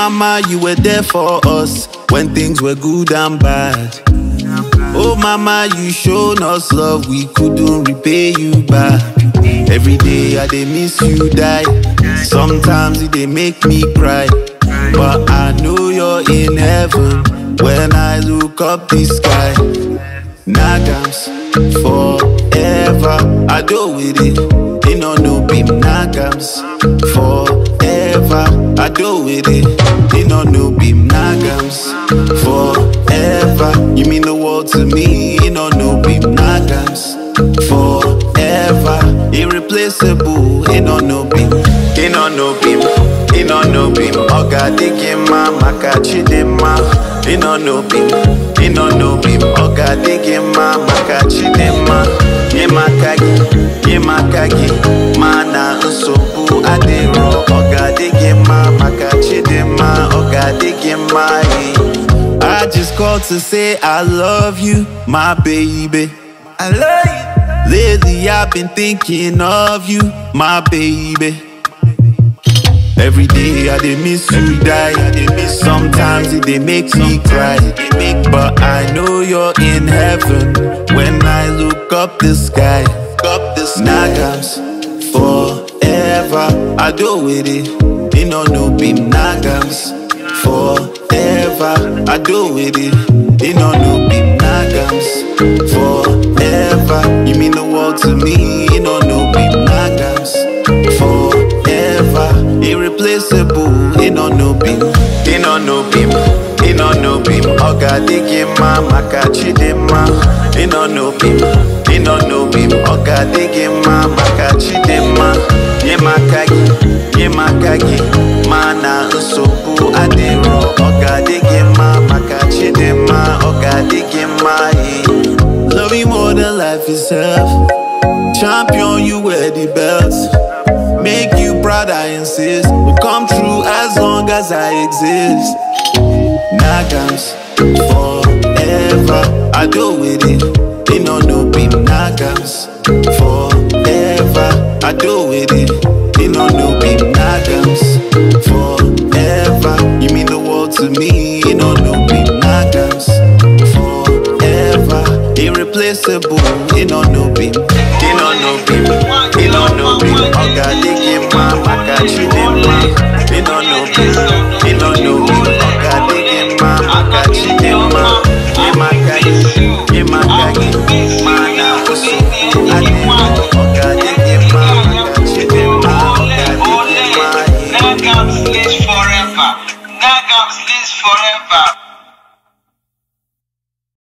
mama, you were there for us when things were good and bad. Oh mama, you showed us love, we couldn't repay you back. Every day I dey miss you die. Sometimes it dey make me cry. But I know you're in heaven when I look up the sky. Nagams forever. I do with it. You know no be nagams forever. I do with it. You know no be nagams forever. You mean the world to me. You know no be nagams forever. Irreplaceable. You know no be. You know no be. You know no be. Oga digima makachidema. You know no be. You know no be. Oga digima makachidema. Yemakagi. Yemakagi. Mana nsogbu adịrọ. Oga digima makachidema. Oga digima. eh. I just called to say I love you, my baby. I love you. Lately I've been thinking of you, my baby. Every day I dey miss you die. I dey miss sometimes it dey make me cry. But I know you're in heaven when I look up the sky. Up the Nagams forever. I do with it. You know no be nagams forever. I do with it. You know no be nagams forever. You mean the world to me. You know no be nagams forever. Irreplaceable. You know no be. You know no be. You know no be. Oga digima makachidema. You know no be. You know no be. Oga digima makachidema. Yemakagi. Yemakagi. Mana nsogbu adịrọ. Oga digima makachidema. Oga digima. eh. Love you more than life itself. Champion, you wear the belts. Make you proud, I insist. Will come true as long as I exist. Nagams forever. I do with it. You know no be nagams forever. I do with it. You know no be nagams forever. You mean the world to me. You know no be nagams forever. Irreplaceable. You know no be. You know no be. You know no be. Oga digima makachidema. You know no be. You know no be. Oga digima makachidema. Yemakagi. Yemakagi. Mana usuku adema. Oga digima makachidema. Oga digima. Nagams lives forever. Nagams lives forever.